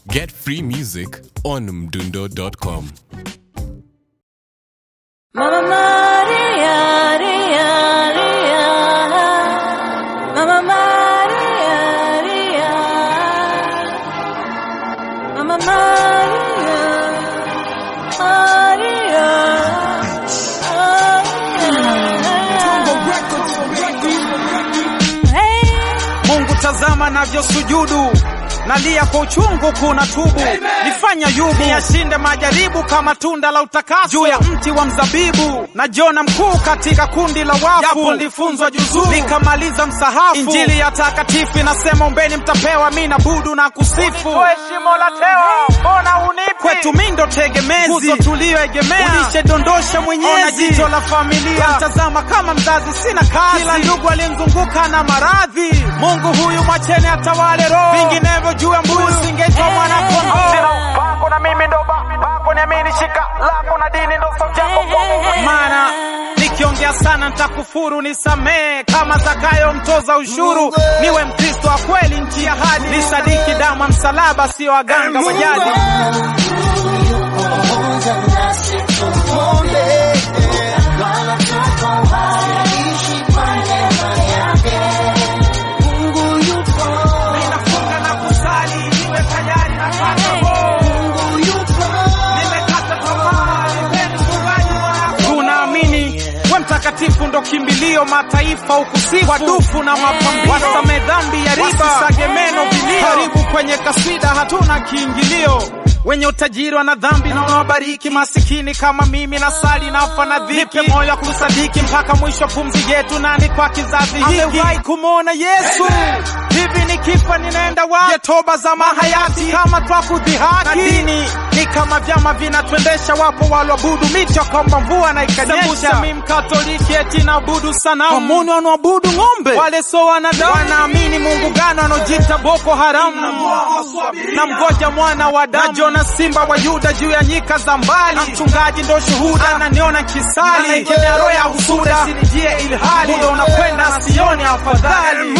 Get free music on mdundo.com. Mama Maria, Ria, Ria. Mama Maria, Ria. Mama Maria, Maria. Hey. Mungu tazama navyosujudu nalia kwa uchungu kuna tubu nifanya yubu niyashinde majaribu kama tunda la utakaso juu ya mti wa mzabibu na Jona mkuu katika kundi la wafu japo nilifunzwa juzuu nikamaliza msahafu injili ya takatifu inasema ombeni mtapewa mi nabudu na kusifu shimo la tewa mbona unipi kwetu mi ndo tegemezi nguzo tuliyoegemea ulishedondosha mwenyezi ona jicho la familia mtazama kama mzazi sina kazi kila ndugu aliyemzunguka na maradhi Mungu huyu mwacheni atawale roho vinginevyo juu ya mbuzi singeitwa mwana kondoo sina upako na mimi ndo bako niamini shika lako na dini ndo sauti yako maana nikiongea sana nitakufuru nisamee kama Zakayo mtoza ushuru niwe mkristo wa kweli nchi ya hadi nisadiki damu ya msalaba sio waganga wa jadi Ninafunga na kusali niwe tayari na Nimekata tamaa, nipeni mchungaji wako. Tunaamini we mtakatifu ndo kimbilio mataifa ukusifu wadufu na mapambio wasame dhambi ya riba wasisage meno vilio karibu kwenye kasida hatuna kiingilio wenye utajiri wana dhambi na unawabariki masikini kama mimi na sali nafa na dhiki nipe moyo wa kusadiki mpaka mwisho wa pumzi yetu nani kwa kizazi hiki amewahi kumwona Yesu hivi nikifa ninaenda wapi? Je, toba za mahayati kama twakudhihaki na dini ni kama vyama vinatwendesha, wapo walioabudu miti wakaomba mvua na ikanyesha. Mimi mkatoliki eti naabudu sanamu, wamuni wanaoabudu ng'ombe, wale so wanadamu, wanaamini Mungu gani wanaojiita Boko Haram na mgoja mwana wa damu na Jona simba wa Yuda juu ya nyika za mbali, na mchungaji ndo shuhuda, ananiona kisali, anaikemea roho ya husuda, sinijie ilhali muda unakwenda, sioni afadhali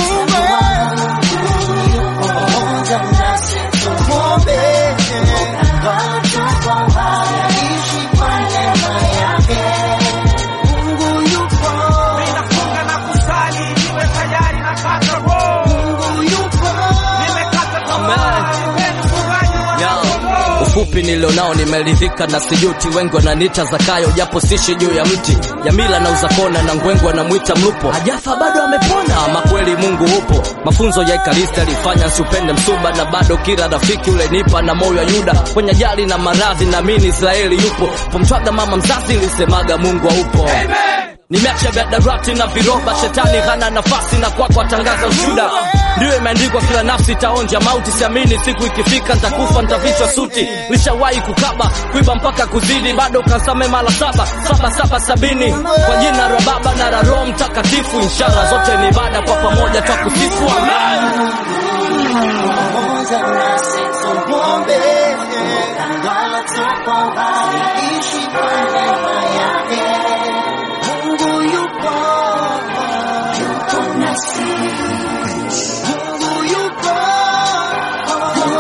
Ninafunga na kusali niwe tayari na kata roho. Nimekata tamaa, nipeni mchungaji wa Ufupi nilionao nimeridhika na sijuti, wengi wananiita Zakayo japo sishi juu ya mti. Jamila na uzakona na ngwengu anamwita mlupo, hajafa bado amepona. Ama kweli Mungu upo. Mafunzo ya Ekaristi alifanya nsiupende msuba, na bado kila rafiki ule nipa na moyo wa Yuda kwenye ajali na maradhi, naamini Israeli yupo. Pomtwaga mama mzazi ilisemaga Mungu haupo. Nimeacha gadarati na viroba, shetani hana nafasi na kwako atangaza ushuda. Ndiyo imeandikwa kila nafsi itaonja mauti, siamini siku ikifika nitakufa, nitavichwa suti. Lishawahi kukaba kuiba mpaka kuzidi, bado kansame mara saba saba saba sabini, kwa jina la Baba na la Roho Mtakatifu. Inshallah zote ni ibada, kwa pamoja twakusifu, amen.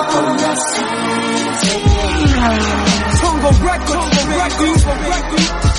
Congo Records, Congo Records, Congo Records.